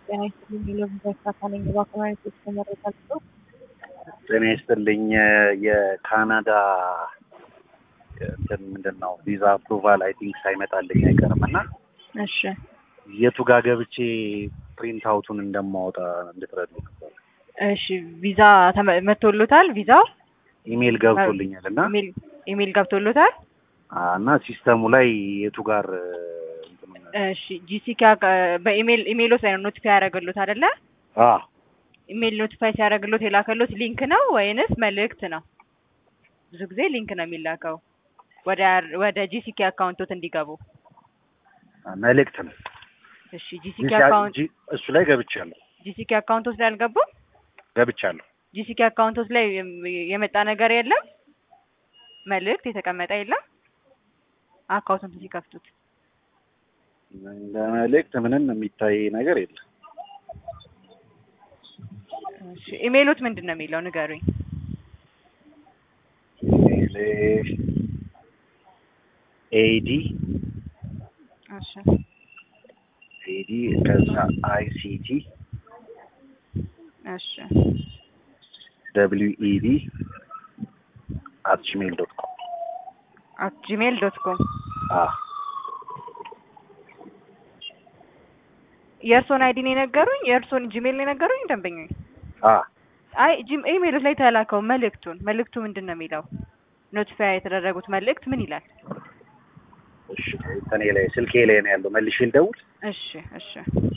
ጤና ይስጥልኝ የሎቪዛ ካሳለኝ በአካባቢ የተመረጣል ሰው ጤና ይስጥልኝ የካናዳ እንትን ምንድን ነው ቪዛ አፕሩቫል አይ ቲንክ ሳይመጣልኝ አይቀርም እና እሺ የቱ ጋር ገብቼ ፕሪንት አውቱን እንደማወጣ እንድትረዱ ነበር። እሺ ቪዛ ተመ- መጥቶሎታል ቪዛው ኢሜይል ገብቶልኛል እና ኢሜል ኢሜል ገብቶሎታል እና ሲስተሙ ላይ የቱ ጋር እንትኑን እሺ ጂሲካ በኢሜል ኢሜሎት ላይ ነው ኖቲፋይ ያደረገሎት አይደለ አ ኢሜል ኖቲፋይ ሲያደርግሎት የላከሎት ሊንክ ነው ወይንስ መልእክት ነው ብዙ ጊዜ ሊንክ ነው የሚላከው ወደ ወደ ጂሲኬ አካውንቶት እንዲገቡ መልእክት ነው እሺ ጂሲኬ አካውንት ጂ- እሱ ላይ ገብቻለሁ ጂሲኬ አካውንቶት ላይ አልገቡም ገብቻለሁ ጂሲኬ አካውንቶች ላይ የም- የመጣ ነገር የለም መልእክት የተቀመጠ የለም አካውንቱን ሲከፍቱት እንደ መልእክት ምንም የሚታይ ነገር የለም እሺ ኢሜሎት ምንድን ነው የሚለው ንገሩኝ ኢሜይል ኤዲ እሺ ኤዲ ከዛ አይሲቲ እሺ ደብሊው ኢዲ አት ጂሜል ዶት ኮም አት ጂሜል ዶት ኮም አ የእርሶን አይዲን የነገሩኝ የእርሶን ጂሜል የነገሩኝ ደንበኛ አ አይ ጂም ኢሜሎት ላይ ተላከው መልእክቱን መልእክቱ ምንድን ነው የሚለው ኖቲፋይ የተደረጉት መልእክት ምን ይላል እሺ እንትኔ ላይ ስልኬ ላይ ነው ያለው መልሼ ልደውል እሺ እሺ